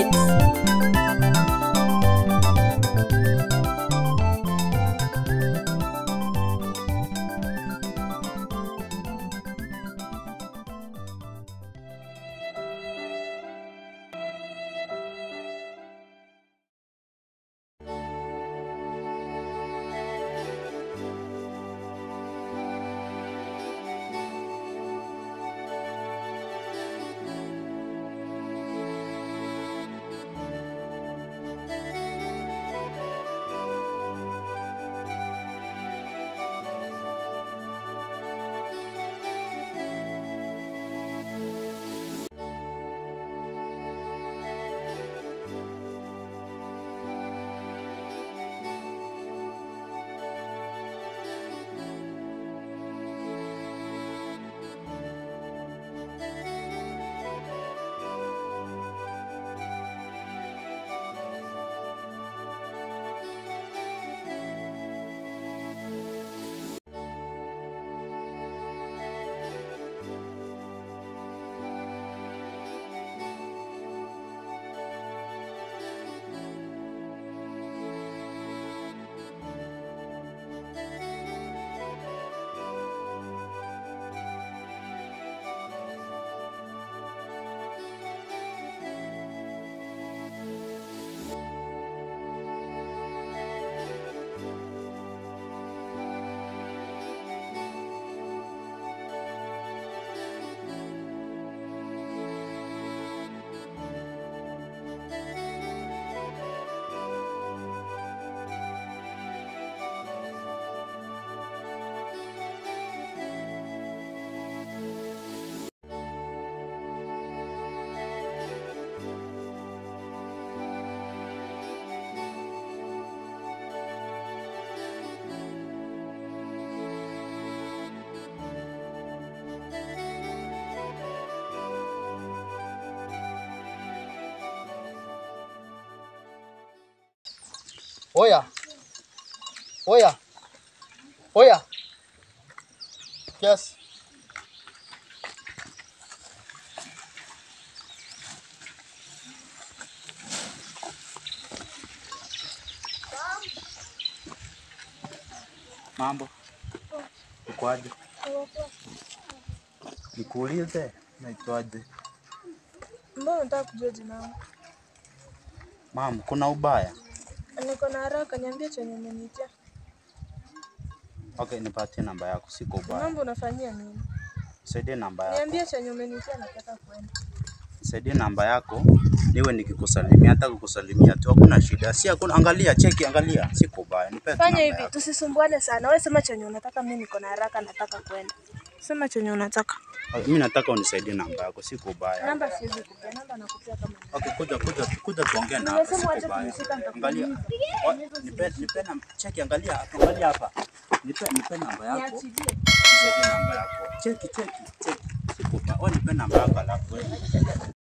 Beats. Oya, oya, oya. Yes. Mambo ukwaje? Nikuulize, naitwaje? Mbona unataka kujua jina langu? Mam, kuna ubaya? Niko na haraka, niambie chenye umeniitia. Okay, nipatie namba yako, siko ubaya. Mambo unafanyia nini? Saidie namba yako, Niambie chenye umeniitia, nataka kwenda. saidie namba yako niwe nikikusalimia, hata kukusalimia tu, hakuna shida. Si hakuna, angalia, cheki, angalia, siko ubaya. Nipe tu Fanya namba hivi, yako. tusisumbuane sana. Wewe sema chenye unataka, mimi niko na haraka, nataka kwenda. Sema chenye unataka. Okay, Mimi nataka unisaidie namba yako, siko ubaya. Namba siwezi kupea, namba nakupea kama ni. Okay, kuja kuja kuja tuongee na hapa, Nimesema siko wacha ubaya. kunishika, Angalia, nitakuumiza. Wa- nipe nipe namba, cheki, angalia, angalia hapa. Nipe nipe namba yako. Niachilie. Nisaidie namba yako. Cheki cheki cheki. Siko ubaya. Wewe nipe namba yako alafu wewe.